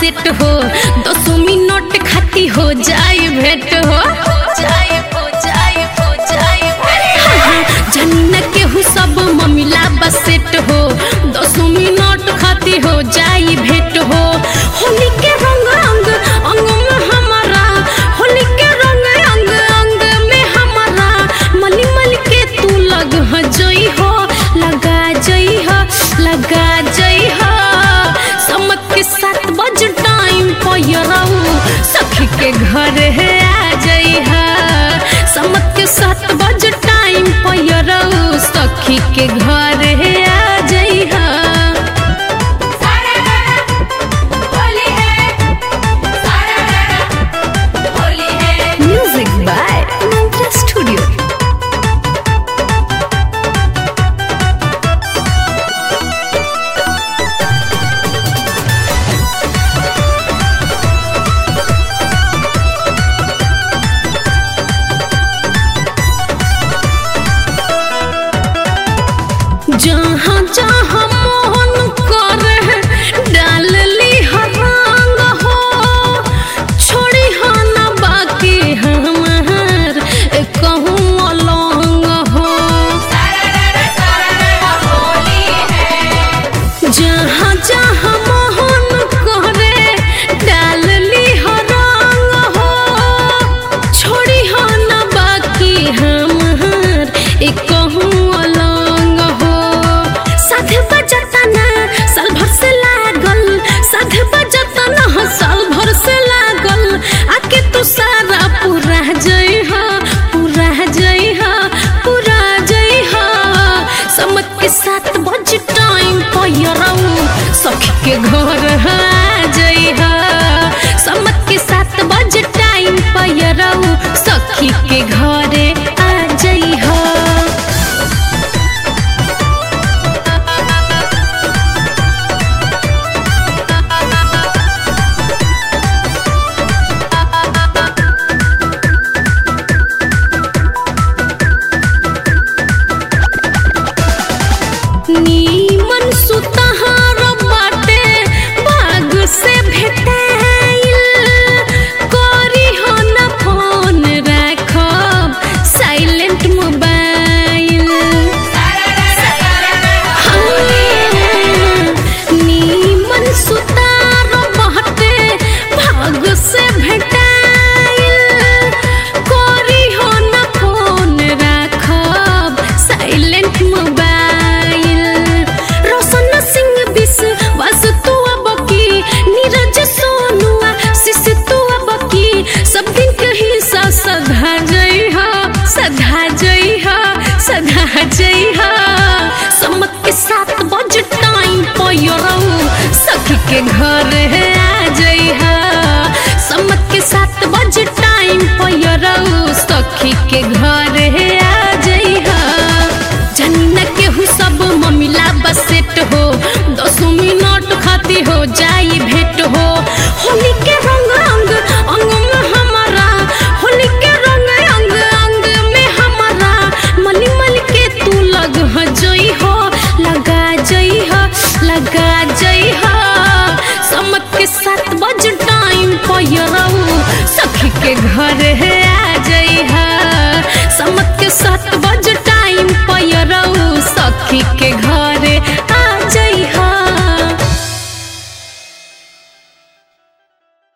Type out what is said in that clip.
set हो दसो minute खाती हो जाई भेट हो जाई हो जाई हो जाई जानी न केहू सब ममिला बस सेट हो दसो मिनट खाती हो जाई भेट हो होली के रंग अंग अंग में हमारा होली के रंग अंग अंग में हमारा मली मल के तू लग ह जई हो लगा जई हो लगा जई हो समत के सात बज टाइम पयरऊ सखी के घर है आ जई हो समत के सात बज टाइम पयरऊ सखी के घर है आ जई हो सारा गाना होली है सारा गाना होली है म्यूजिक बाय मंत्रा स्टूडियो जहाँ जहाँ मोहन करे डाल ली रंग हो छोड़ी हो न बाकी हमार कहूँ अलंग हो सारा गाना सारा गाना होली है जहाँ जहाँ मोहन करे डाल ली रंग हो छोड़ी हो न बाकी हमार कहूँ अलंग हो साथ बजता ना साल भर से लागल साथ बजता ना साल भर से लागल आके तू सारा पूरा जई हो पूरा जई हो पूरा जई हो समत के साथ बज टाइम पयरऊ सखी के घर आ जई हो समत के साथ बज टाइम पयरऊ सखी के घरे आ जई हो नीमन सुतहार बाटे बाग से भेटाइल करी हो न फोन राखब साइलेंट मोबाइल सारा गाना सारा गाना होली है नीमन सुतार बाटे भाग से भेटाइल करी हो न फोन राखब साइलेंट मोबाइल रोशन सिंह विश्वास तू अब की नीरज सोनुआ शिश तू अब की सब दिन कहीं सा सधा जई हो सधा जई हो सधा जई हो समत के साथ बज टाइम पयरऊ सखी के घर है आ जई हो समत के साथ बज टाइम पयरऊ सखी के घर है आ जई हो जानी न केहू सब ममिला बस सेट हो दसो मिनट खाती हो जाई भेट हो होली के रंग अंग अंग में हमारा होली के रंग अंग अंग में हमारा मली मल के तू लग ह जई हो लगा जई हो लगा जई हो समत के साथ बज टाइम पयरऊ सखी के घर है आ जई हो समत के साथ बज